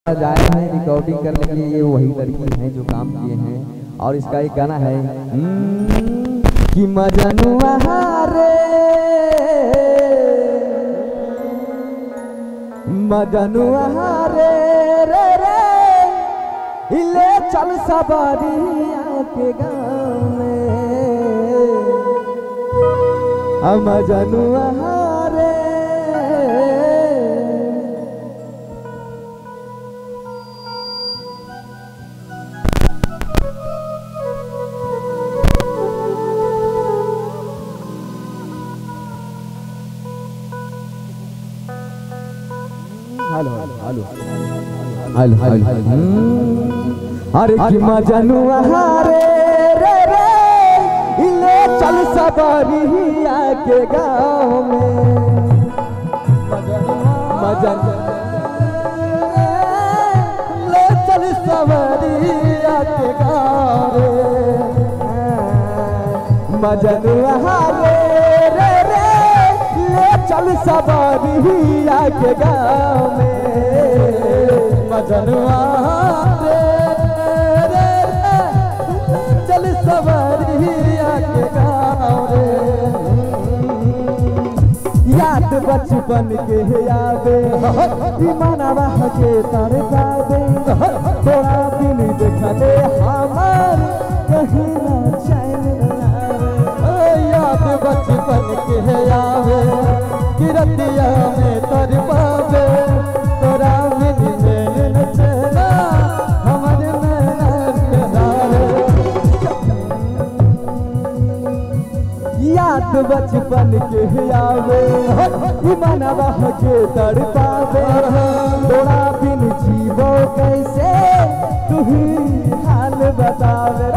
जाए हैं रिकॉर्डिंग करने के लिए ये वही लड़की हैं जो काम किए हैं और इसका एक गाना है हम्म, कि मजनुआ रे मजनुआ रे रे रे हिले चल सबरिया के गाँव में हम मजनुआ रे हेलो हेलो हेलो हेलो अरे कि मजनुआ रे रे रे इले चल सबरिया के गाँव में मजन ले चल सबरिया के गाँव रे मजनुआ रे रे रे ले चल सबरिया के गाँव में मजनुआ रे रे रे चल सबरिया के गाँव रे याद बचपन के आवे मनवा के तर जावे तोरा दिन देखले हमार कहीं ना चैन न आवे ओ याद बचपन के आवे किरतिया में तर पावे तोरा बिन चैन न चला हमर नैना के नारे याद बचपन के आवे ई मनवा के तड़पावे तोरा बिन जीवो कैसे तू ही हाल बतावे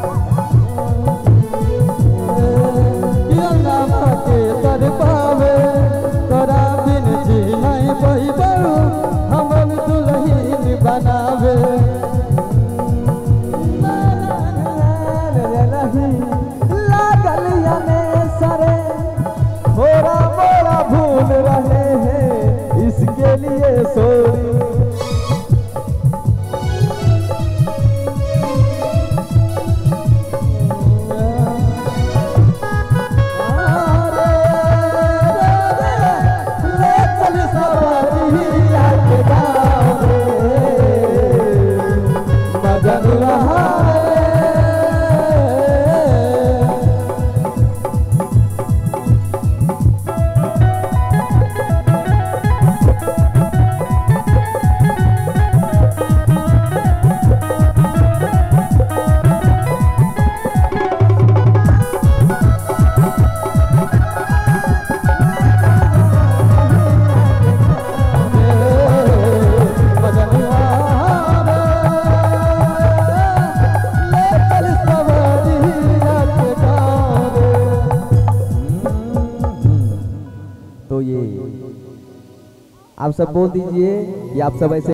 मनवा के तड़पावे तोरा बिन जी नहीं पैबू हमन दुल्हन बनावे लागल यने सरे थोड़ा मोड़ा भूल रहे हैं इसके लिए सॉरी ले चल सवारिया के गाँव रे मजन रहा रे तो ये आप सब बोल दीजिए कि आप सब ऐसे